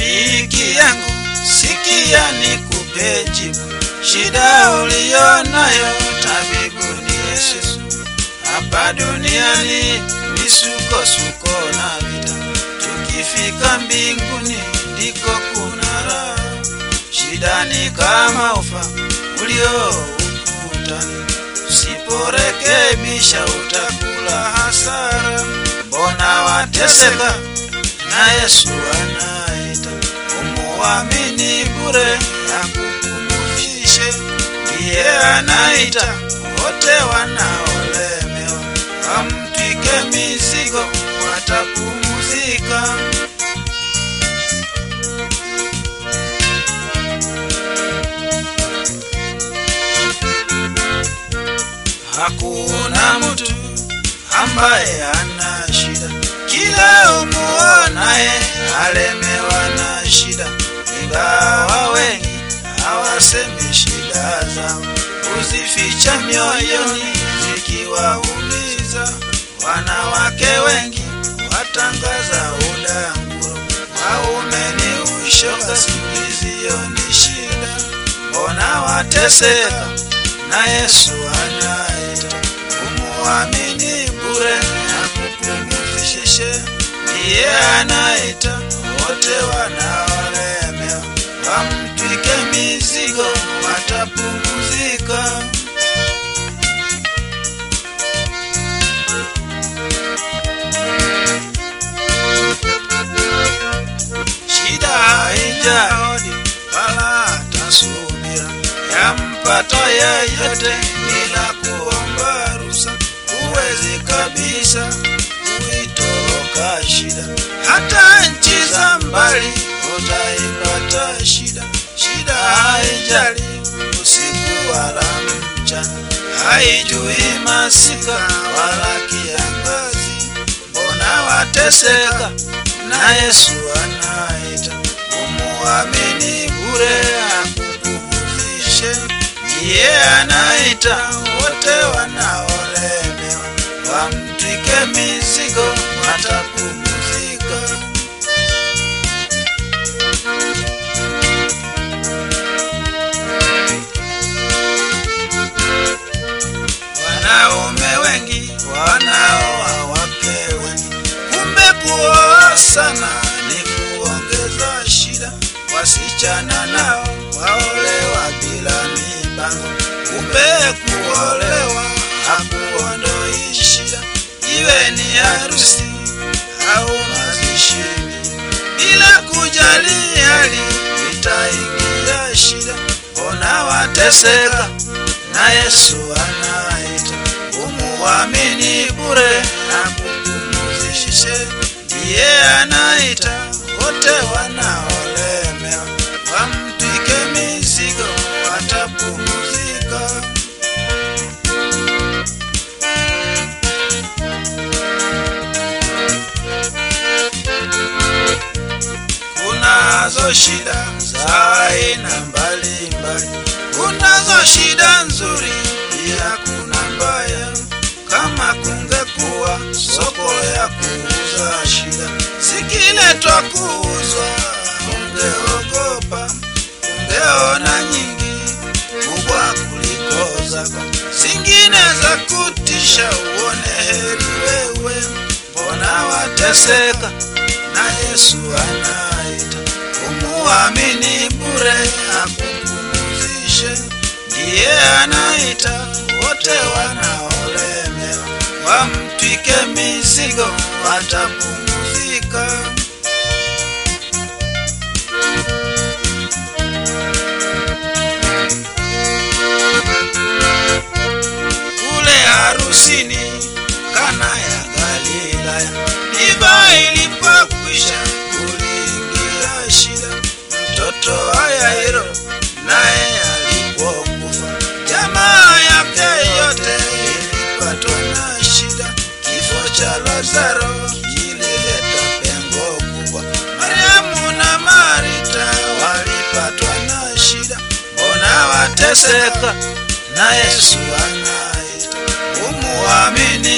rafiki yangu, sikia nikupe jibu. Shida uliyonayo tabibu ni Yesu. Hapa duniani misukosuko na vita, tukifika mbinguni ndiko kuna raha. Shida ni kama ufa ulio ukutani, usiporekebisha utakula hasara. Mbona wateseka na Yesu anaita, umuamini bure akupumzishe. Ndiye anaita wote wanaolemewa, wamtwike mizigo, watapumzika. Hakuna mtu ambaye ana shida, kila umuonaye alemewa na shida, ingawa wengi hawasemi shida zao, huzificha mioyoni zikiwaumiza. Wanawake wengi watangaza udanguro, waume ni ushoga, siku hiziyo ni shida. Mbona wateseka na Yesu anaita, umuamini bure akupumzishe. Ndiye anaita wote wanaolemewa, wamtwike mizigo, watapumzika. Shida haijahodi wala tasubira, yampata yeyote bila kuomba ruhusa. Huwezi kabisa kuitoroka shida, hata nchi za mbali utaipata shida. Shida haijali usiku wala mchana, haijui masika wala kiangazi. Mbona wateseka na Yesu anaita, umuamini bure akupumzishe. Ndiye anaita wote wanaolemewa, wamtwike mizigo, watapumzika. Wanaume wengi wanaoa wake wengi, kumbe kuoa sana ni kuongeza shida. Wasichana nao waolewa bila mipango, kumbe kuolewa hakuondoi shida. Iwe ni harusi au mazishi, bila kujali hali itaingia shida. Mbona wateseka na Yesu anaita, umuamini bure akupumzishe. Ndiye anaita wote wanaolemewa, wamtwike mizigo, watapumzika. Kunazo shida za aina mbalimbali, kunazo shida nzuri, pia kuna mbaya. Kama kungekuwa soko ya kuuza shida, zikiletwa kuuzwa, ungeogopa, ungeona nyingi kubwa kuliko zako, zingine za kutisha, uone heri wewe. Mbona wateseka na Yesu anaita, umuamini bure akupumzishe. Ndiye anaita wote wanaolemewa, wamtwike mizigo, watapumzika. Kule harusini Kana ya Galilaya, divai ilipokwisha, kuliingia shida. Mtoto wa Yairo naye alipokufa, jamaa yake yote ilipatwa na shida. Kifo cha Lazaro kilileta pengo kubwa. Mariamu na Marita walipatwa na shida. Mbona wateseka na Yesu anaita, umuamini